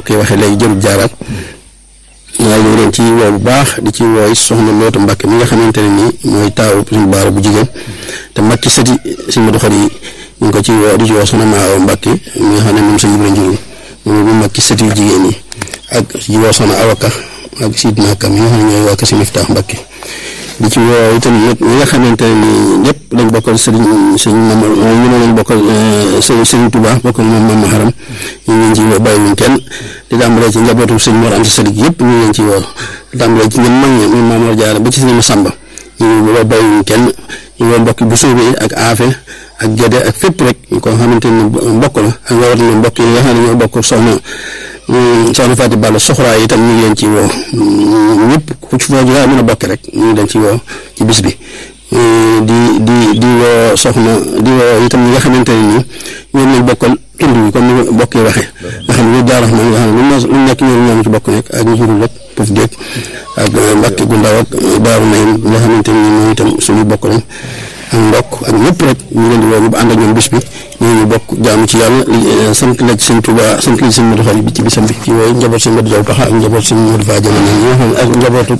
yi waxee léegi jërul jaaraat waaye ñu ngi leen ci woo bu baax di ci wooy soxna Lootu Mbàkke mi nga xamante ne nii mooy taawu suñu baara bu jigéen te mag ci sëti suñu Modou Khari ñu ngi ko ci woo di ci woo soxna Maawa Mbàkke mi nga xam ne moom sëñ Ibra Njurul moom bu mag ci sëti jigéen yi ak ci woo soxna Awaka ak Sidna Kam yi nga xam ne ñooy waa Kasi Miftaax Mbàkke di ci woo itam nag ñi nga xamante ne nii ñëpp dañ bokkal sëriñ sëñ Mama ñu ne lañ bokkal sëriñ sëriñ Touba bokkal moom Mama Haram ñu ngi leen ci woo bàyyiwuñ kenn di tàmbalee ci njabootu sëñ Mor Anta Sali yëpp ñu ngi leen ci woo di tàmbalee ci ñun mag ñi muy Maam Jaara ba ci sëñ Masamba ñu ngi woo bàyyiwuñ kenn ñu woo mbokki bu suubee ak aafe ak gédé ak fépp rek ñu ko xamante ne mbokk la ak rawatina mbokk yi nga xam ne ñoo bokk soxna soxna Fatou Balla soxraa yi itam ñu ngi leen ci woo ñëpp ku ci foo mën a bokk rek ñu ngi leen ci woo ci bis bi di di di woo soxna di woo itam ñi nga xamante ne nii ñoom lañ bokkal tund bi comme ni bokk yi waxee nga xam ne ñu jaarax ma nga xam ne lu nekk ñoom ñoom ci bokk nekk ak ñu jurul rek Pouf Géej ak Mbàkke gu ndaw ak Daaru Nayim nga xamante ne nii moom itam suñu bokk lañ ak mbokk ak ñëpp rek ñu leen di woo ñu ànd ak ñoom bis bi ñoo ñu bokk jaamu ci yàlla sant la ci sëñ Tuuba sant la ci sëñ Modou Khari bi ci bisam bi ci wooyu njaboot sëñ Modou Jaw Paxa ak njaboot sëñ Modou Fa Jaman ñi nga xam ne ak njabootu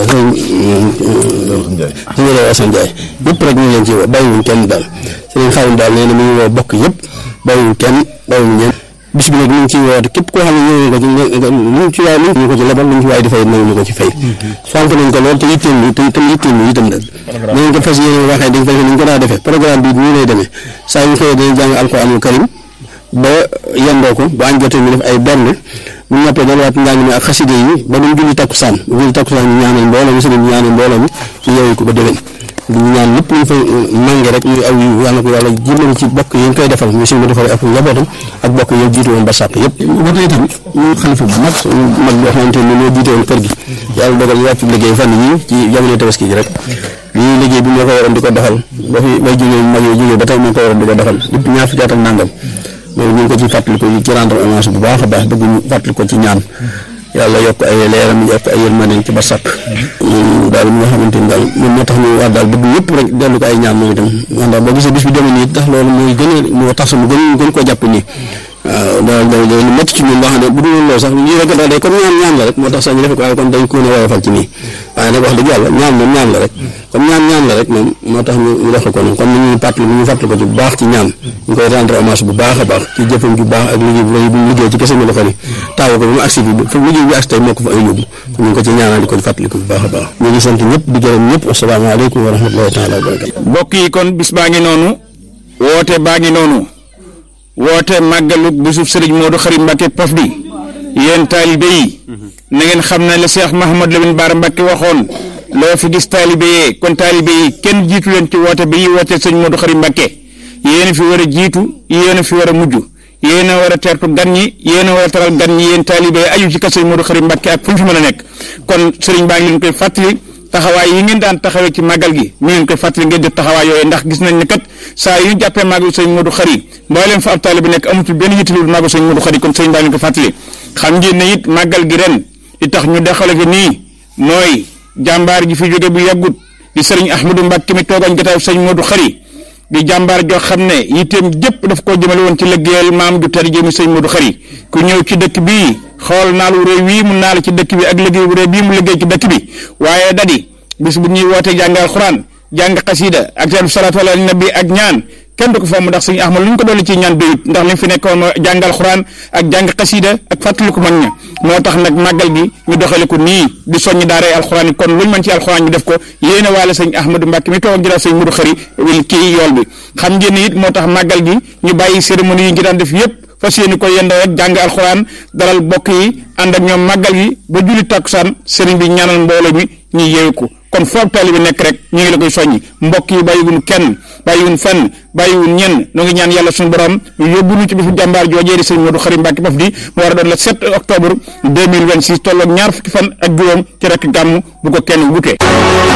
sëñ Modou Asan Njaay ñëpp rek ñu ngi leen ci woo bàyyiwuñ kenn daal sëñ Xaadim daal nee na mu ngi woo bokk yëpp bàyyiwuñ kenn bàyyiwuñ ñenn bis bi nag ñu ngi ciy woote képp koo xam ne ñëw nga ci luñ ci waay ñu ko ci lebal luñ ci waay di fay nangu ñu ko ci fay fonk nañ ko lool te yitteel ñu te itam yitteel ñu itam nag nañ ko fas yéene waxee dañ fay ni ñu ko daa defee programme bi nii lay demee saa yu xëyee dañuy jàng alxuraanul karim ba yendoo ko bu añ jotee ñu def ay bernde bu ñu noppee delluwaat njàng mi ak xaside yi ba duñ julli takkusaan bu julli takkusaan ñu ñaanal mbooloo mi sëriñ ñu ñaanal mbooloo mi ñu yeewu ko ba déwén di ñaan lépp lu ñu fa mànge rek ñu aw yi yàlla ko yàlla jëmale ci bokk yi ñu koy defal ñu suñu defal ak njabootam ak bokk yi jiitu woon ba sàpp yëpp ba tey tamit ñu xalifa bu mag mag boo xamante ne ñoo jiite woon kër gi yàlla dogal ñu wàcc liggéey fan yi ci jamono tabaski ji rek lii liggéey bi moo ko waroon di ko doxal ba fi bay jógee mag yi jógee ba tey moo ko waroon di ko doxal depuis ñaar fukki at ak nangam loolu ñu ngi ko ci fàttali ko ci rendre hommage bu baax a baax bëgg ñu fàttali ko ci ñaan yàlla yokk ay leeram yokk ay yërmandeem ci ba sàpp moom daal mi nga xamante ni daal moom moo tax ñu war daal bëgg ñëpp rek dellu ko ay ñaan moom itam ndax boo gisee bis bi demee nii tax loolu mooy gën a moo tax sama gën gën koo jàpp nii waaw daal daal lu métti ci ñun loo xam ne bu dul loolu sax lii rek daal day comme ñaan ñaan la rek moo tax sax ñu defe ko waaye kon dañ ko ne woyofal ci nii waaye nag wax dëgg yàlla ñaan moom ñaan la rek comme ñaan ñaan la rek moom moo tax ñu ñu defe ko noonu comme ni ñuy fàttali ñu fàttali ko ci bu baax ci ñaan ñu koy rendre hommage bu baax a baax ci jëfam ju baax ak liggéey bu rëy bu liggéey ci kese Modou Khari taawu ko ba mu agsi bi fa liggéey bi agsi tey moo ko fa ay yóbbu ñu ngi ko ci ñaanal di ko fàttali ko bu baax a baax ñu ngi sant ñëpp di gërëm ñëpp asalaamaaleykum wa rahmatullahi taala wa barakatu mbokk yi kon bis baa ngi noonu woote baa ngi noonu woote màggalu bisub sëriñ Modou Khari Mbacke Pofdy yéen taalibe yi na ngeen xam ne la Cheikh Mahamad Lamine Bara Mbacke waxoon loo fi gis taalibe yee kon taalibe yi kenn jiitu leen ci woote bi yi woote sëriñ Modou Khari Mbacke yéen fi war a jiitu yéen fi war a mujj yéen a war a teertu gan ñi yéen a war a taral gan ñi yéen taalibe yi aju ci kër sëriñ Modou Khari Mbacke ak fu ñu fi mën a nekk kon sëriñ baa ngi leen koy fàttali taxawaay yi ngeen daan taxawee ci màggal gi mi ngeen koy fàttali ngeen def taxawaay yooyu ndax gis nañ ne kat saa yu ñu jàppee màggal sëñ Modou Khari mbooleem fa ab taalibe bi nekk amatul benn yittelu màggal sëñ Modou Khari kon sëñ baa ngi ko fàttali xam ngeen ne it màggal gi ren li tax ñu dexale ko nii mooy jàmbaar ji fi jóge bu yàggut di sëriñ Ahmadou Mbacke mi toogañ jotaayu sëñ Modou Khari di jàmbaar joo xam ne yitteem jëpp daf koo jëmale woon ci liggéeyal maam ju tedd ji mi sëñ Modou Khari ku ñëw ci dëkk bii xool naal wu réy wii mu naal ci dëkk bi ak liggéey bu réy bii mu liggéey ci dëkk bi waaye dadi bis bu ñuy wootee jàngal alxuraan jàng xasida ak seen salaatu ala nabi ak ñaan kenn du ko fomm ndax sëñ Ahmad lu ñu ko dolli ci ñaan doyut ndax li mu fi nekkoon jàng alxuraan ak jàng xasida ak fàttali ko mag ña moo tax nag màggal gi ñu doxale ko nii di soññ daaray alxuraan yi kon luñ mën ci alxuraan ñu def ko yéene waale sëñ Ahmadou Mbacke mi toog ak jëlaat sëñ Modou Khari kii yool bi xam ngeen ni it moo tax màggal gi ñu bàyyi cérémonie yi ngi daan def yépp fas yéene ko yendoo rek jàng alxuraan dalal bokk yi ànd ak ñoom màggal gi ba julli takkusaan sëriñ bi ñaanal mbooloo mi ñu yeewu ko kon foog taalibe bi nekk rek ñu ngi la koy soññi mbokk yi bàyyiwun kenn bàyyiwun fenn bàyyiwun ñenn nu ngi ñaan yàlla suñu borom yóbbu nu ci bisu jàmbaar joojee di sëñ Modou Khari Mbacke Pofdy mu war a doon le 7 octobre 2026 tolloog ñaar fukki fan ak juróom ci rek gàmm bu ko kenn wute